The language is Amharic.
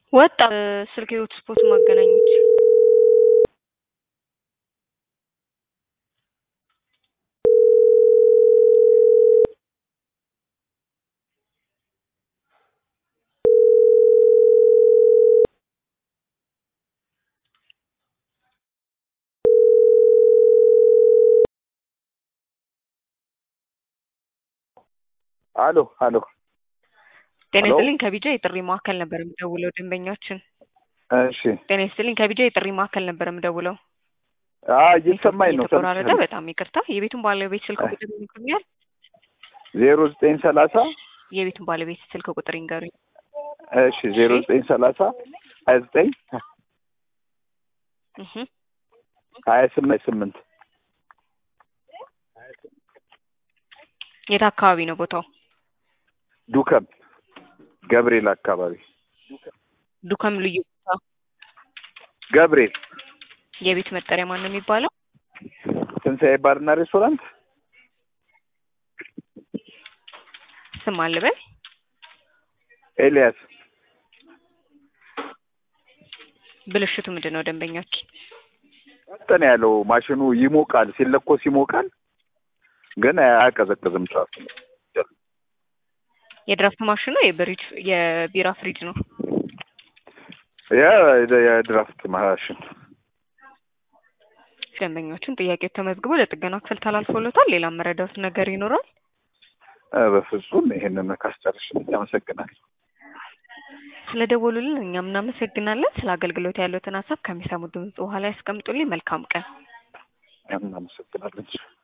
ወጣ ስልክ ህይወት ስፖርት ማገናኘት አሎ አሎ ጤና ሄሎ። ይስጥልኝ ከቢጃ የጥሪ ማዕከል ነበር የምደውለው ደንበኛችን እሺ ጤና ይስጥልኝ ከቢጃ የጥሪ ማዕከል ነበር የምደውለው አ እየሰማኝ ነው የተቆራረጠ በጣም ይቅርታ የቤቱን ባለቤት ስልክ ቁጥር ይነግሩኛል ዜሮ ዘጠኝ ሰላሳ የቤቱን ባለቤት ስልክ ቁጥር ይንገሩኝ እሺ ዜሮ ዘጠኝ ሰላሳ ሀያ ዘጠኝ እህ ሀያ ስምንት ስምንት የት አካባቢ ነው ቦታው ዱከም ገብርኤል አካባቢ ዱከም ልዩ ቦታ ገብርኤል የቤት መጠሪያ ማን ነው የሚባለው ትንሣኤ ባርና ሬስቶራንት ስም አልበል ኤልያስ ብልሽቱ ምንድን ነው ደንበኛችን እንትን ያለው ማሽኑ ይሞቃል ሲለኮስ ይሞቃል ግን አያቀዘቅዝም ጫፉ የድራፍት ማሽኑ የብሪጅ የቢራ ፍሪጅ ነው የ- የድራፍት ማሽን ደንበኞቹን ጥያቄው ተመዝግቦ ለጥገና ክፍል ተላልፎለታል ሌላ መረዳት ነገር ይኖራል እ በፍጹም ይሄንን ካስጨርሽልኝ አመሰግናለሁ ስለ ደወሉልን እኛም እናመሰግናለን ስለ አገልግሎት ያሉትን ሀሳብ ከሚሰሙ ድምጽ በኋላ ያስቀምጡልኝ መልካም ቀን እናመሰግናለን